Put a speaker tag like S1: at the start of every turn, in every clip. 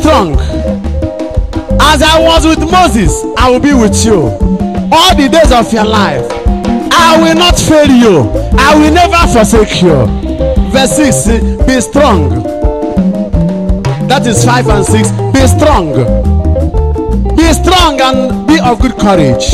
S1: strong. As I was with Moses, I will be with you all the days of your life. I will not fail you. I will never forsake you. Verse 6 Be strong. That is 5 and 6. Be strong. Be strong and be of good courage.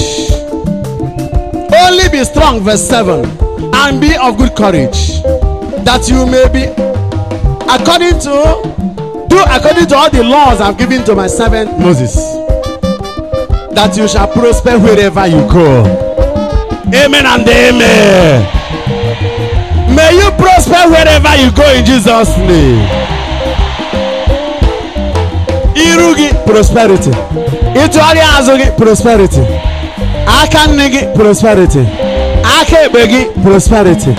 S1: Only be strong, verse 7. And be of good courage. That you may be according to do according to all the laws I've given to my servant Moses. That you shall prosper wherever you go. Amen and amen. May you prosper wherever you go in Jesus' name. Iru gị prosperity. Ịtụgharị azụ gị prosperity. Aka nne gị prosperity. Aka ekpe gị prosperity.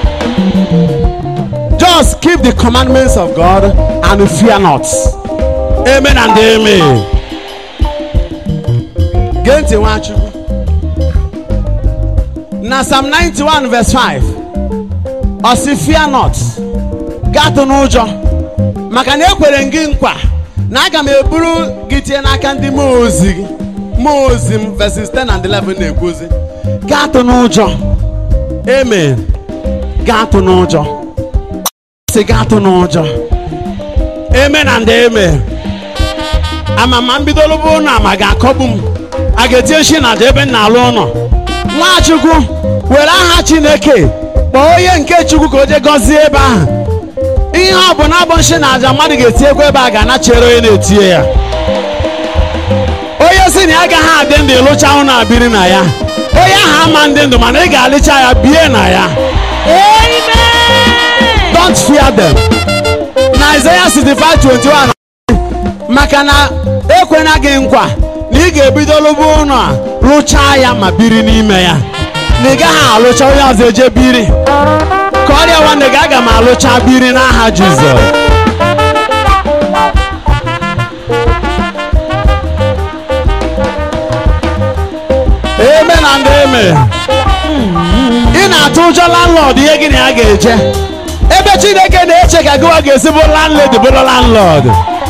S1: Just keep the commandments of God and fear not. Amen and amen. Gee ntị Nwachukwu. Na Psalm 91 verse 5. Ọ sị fear not. Gatụ n'ụjọ. Maka na ekwere m gị nkwa na aga m eburu gị tie n'aka ndị mmụọ ozi gị. Mmụọ ozi m verses 10 and 11 na-ekwuzi. Gatụ n'ụjọ. Amen. Gatụ n'ụjọ. sị gị atụ n'ụjọ amen and amen ama ma mbidoro bụ ụlọ ama ga-akọgbu m a ga-etinye shi na ebe m na-alụ ụlọ nwachukwu were aha chineke kpọọ onye nke chukwu ka o jee gọzie ebe ahụ ihe ọ bụ na abụ nshi na aja mmadụ ga-etinyekwa ebe a ga-anachere onye na-etinye ya onye si na ya agaghị adị ndụ ịlụcha ụlọ abiri na ya onye ahụ ama ndị ndụ mana ị ga-alịcha ya bie na ya don't fear them. na Isaiah 65 21 maka na ekwena gị nkwa na ị ga-ebido lụba ụlọ a rụchaa ya ma biri n'ime ya na ị gaghị alụcha onye ọzọ eje biri ka ọrịa nwanne gị aga m alụcha biri n'aha Jizọs amen and amen ị na-atụ ụjọ landlord ihe gị na ya ga-eje ebe chineke na-eche ka gịwa ga-esi bụ landlady bụrụ landlord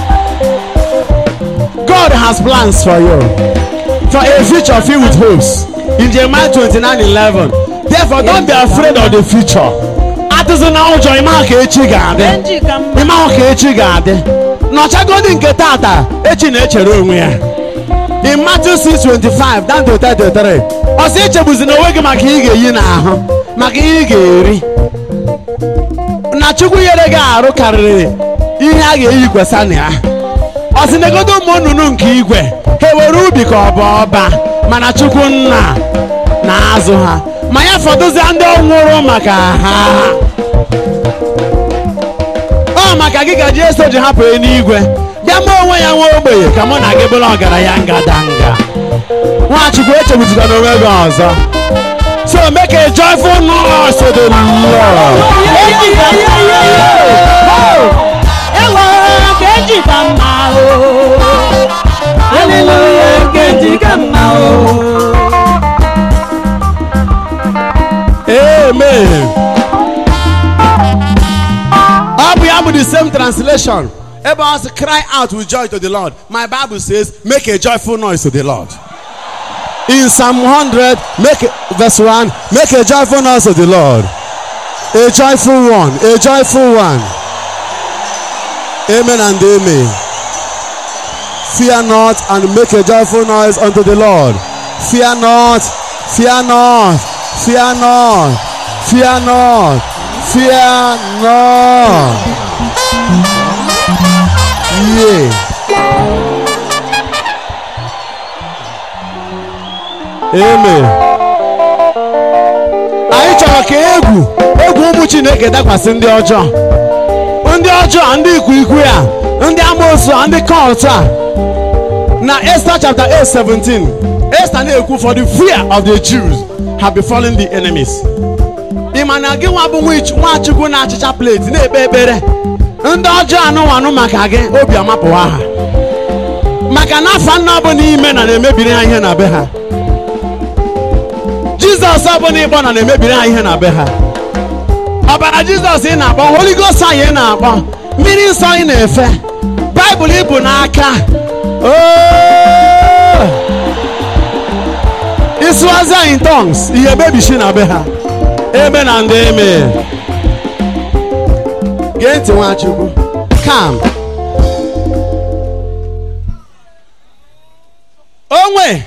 S1: god has plans for you for a future filled with hopes in jeremiah 29 11 therefore don't be afraid of the future atụzina ụjọ ịmahụ ka echi ga-adị ịmahụ ka echi ga-adị nọchagodi nke tata echi na-echere onwe ya in matthew 6:25 down to 33 ọ sị echegbuzina onwe gị maka ihe ị ga-eyi n'ahụ maka ihe ị ga-eri na chukwu nyere gị arụ karịrị ihe a ga-eyi kwesa na ya ọ sị negodo ụmụ nnụnụ nke igwe ha ewere ubi ka ọ bụ ọba mana chukwu nna na-azụ ha ma ya fọdụzia ndị ọnwụrụ maka ha ọ maka gị gaji eso ji hapụ n'igwe bịa mụ onwe ya nwa ogbenye ka mụ na gị bụrụ ọgaranya ngadanga nwachukwu echegbuzikwa n'onwe gị ọzọ so make a joyful noise to the Lord.
S2: ewo keji ka mma o haleluya keji ka mma o
S1: Amen. Ọ bụ ya bụ the same translation. Ebe ọ sị cry out with joy to the Lord. My Bible says make a joyful noise to the Lord. In Psalm 100, make a, verse 1, make a joyful noise to the Lord. A joyful one, a joyful one. Amen and amen. Fear not and make a joyful noise unto the Lord. Fear not, fear not, fear not, fear not, fear not. Yeah. Amen. Anyị chọrọ ka egwu egwu ụmụ Chineke dakwasị ndị ọjọọ ndị ọjọọ ndị ikwikwii a ndị amoosu a ndị kọlt a na Esther chapter 8 17 Esther na-ekwu for the fear of the Jews have befallen the enemies ị ma na gị nwa bụ nwachukwu na-achịcha pleti na-ekpe ekpere ndị ọjọọ anụwanụ maka gị obi amapụwa ha maka na afa nna ọbụla ime na na-emebiri ha ihe na be ha jizọs ọbụla ịkpọ na na-emebiri ha ihe na be ha ọbara jizọs ị na-akpọ holy ghost anyị ị na-akpọ mmiri nsọ ị na-efe baịbụl ibu n'aka Oh! ịsụazịa in tongues ihe mebishi na be ha eme na ndị eme gee ntị nwachukwu kam onwe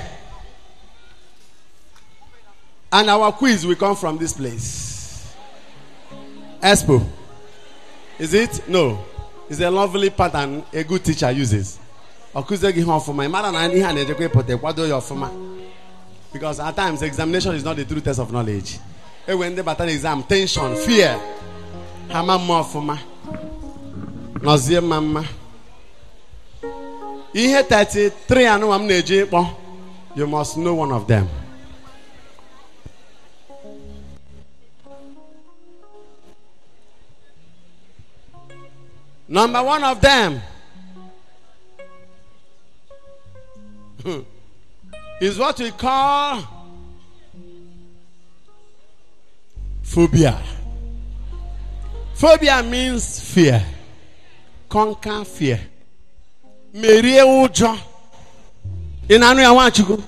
S1: and our quiz will come from this place expo is it no it's a lovely pattern a good teacher uses ọkụzie gị ihe ọfụma ị mara na ihe a na-ejekwa ịpụta kwado ya ọfụma because at times examination is not the true test of knowledge ewe ndị bata na exam tension fear ha ma mma ọfụma nọzie mma mma ihe 33 anụwa m na-eji ịkpọ you must know one of them number one of them is what we call phobia. Phobia means fear. Conquer fear. Merie ụjọ. Ị na-anụ ya Nwachukwu?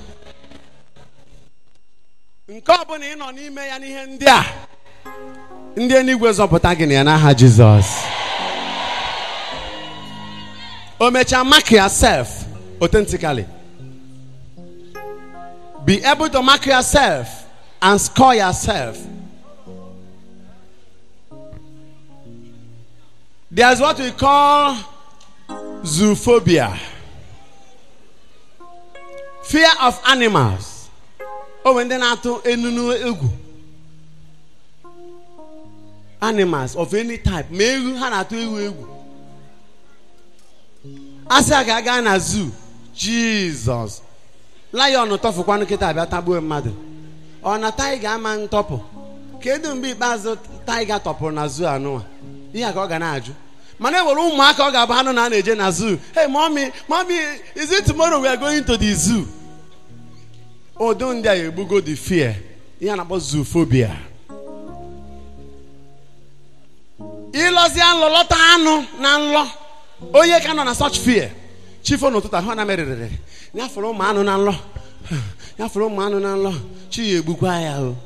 S1: Nke ọ bụla ị nọ n'ime ya n'ihe ndị a, ndị eluigwe zọpụta gị na ya n'aha Jizọs. O mechaa mark yourself authentically. Be able to mark yourself and score yourself. There's what we call zoophobia. Fear of animals. Oh, when they na-atụ enunu egwu. Animals of any type. Ma ewu ha na-atụ ewu egwu. Asị a ga-aga na zoo. Jesus. Lion tọfụkwanụ kịta abịa tagbuo mmadụ. Ọ na taiga ama ntọpụ. Kedu mgbe ikpeazụ taiga tọpụrụ na zoo anụwa? Ihe a ka ọ ga na-ajụ. mana ewere ụmụaka ọ ga-abụ anụ na a na-eje na zoo hey mommy mommy is it tomorrow we are going to the zoo odo ndị a egbugo the fear ihe a na-akpọ zoophobia ịlọzie nlọ lọta anụ na nlọ onye ka nọ na such fear chifo n'ụtụtụ ahụ na merịrịrị ya fụrụ ụmụ anụ na nlọ ya fụrụ ụmụ anụ na nlọ chi ya egbukwa ya o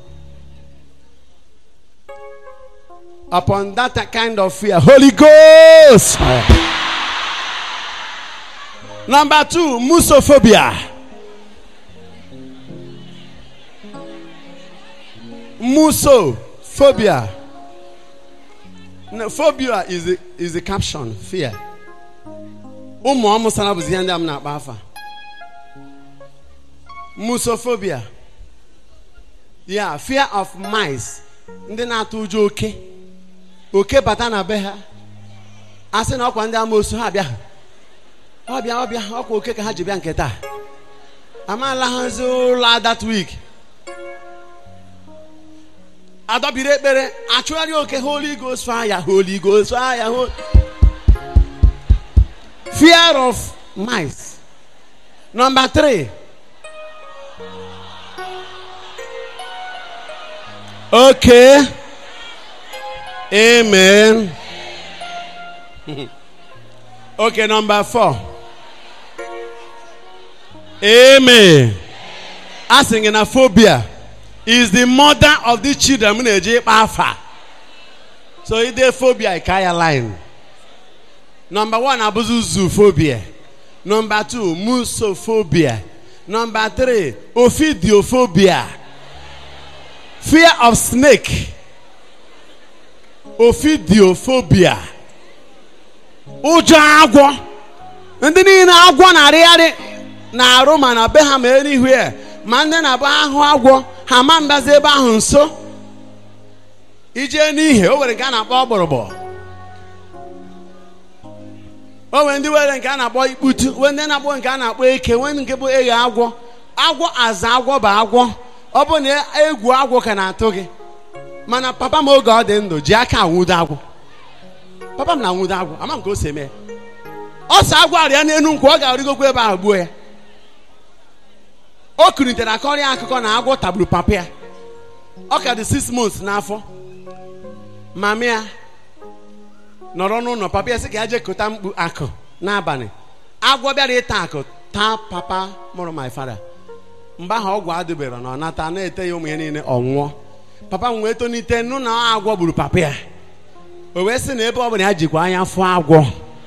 S1: upon that kind of fear. Holy Ghost. Number two, musophobia. Musophobia. No, phobia is the, is the caption, fear. Ụmụ ọmụsara bụzi ihe ndị a m na-akpa afa. Musophobia. Yeah, fear of mice. Ndị na-atụ ụjọ oke. oke bata na be ha a sị na ọkwa ndị amoosu ha bịa ọbịa ọbịa ọkwa oke ka ha ji bịa nke taa amaala hazi ụlọ that week adọbiri ekpere achụgharị oke holy ghost fire holy ghost fire holy... fear of mice number three okay Amen. okay, number four. Amen. Asking in a phobia is the mother of the children. M na-eji ịkpa afa. So ide phobia ikaya line. Number one abụzụ zoophobia. Number two musophobia. Number three ophidiophobia. Fear of snake. ophidiophobia ụjọ agwọ ndị niile agwọ na-arịgharị na-arụ ma na be ha ma anywhere ma ndị na-abụ ahụ agwọ ha ma mbazi ebe ahụ nso ijee n'ihe o nwere nke a na-akpọ ọgbọrọgbọ o nwere ndị were nke a na-akpọ ikputu nwee ndị na-akpọ nke a na-akpọ eke nwee nke bụ eghe agwọ agwọ aza agwọ bụ agwọ ọ bụ na egwu agwọ ka na-atụ gị mana papa m oge ọ dị ndụ ji aka anwụdo agwụ papa m na-anwụdo agwụ ama m ka o si eme ọ sọ agwụ arịa n'elu nkwụ ọ ga-arịgokwa ebe ahụ gbuo ya o kunitere akọrịa akụkọ na agwọ tagburu papa ya ọ ka dị six months n'afọ mama ya nọrọ n'ụlọ papa ya sị ka ya jee kota mkpu akụ n'abalị agwọ bịara ịta akụ taa papa mụrụ my father mgbe ahụ ọgwụ adịbere na ọ nata na-ete ya ụmụ ya niile ọ nwụọ papa m wee tonite nụ na agwọ gburu papa ya o wee sị na ebe ọ bụla ya jikwa anya fụọ agwọ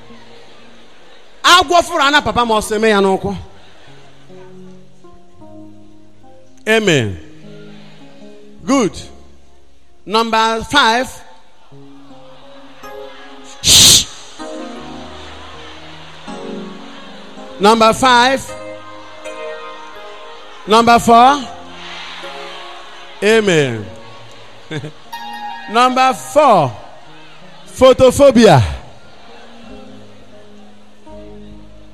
S1: agwọ fụrụ ana papa m ọsọ eme ya n'ụkwụ amen good number five Shh. number five number four amen number four photophobia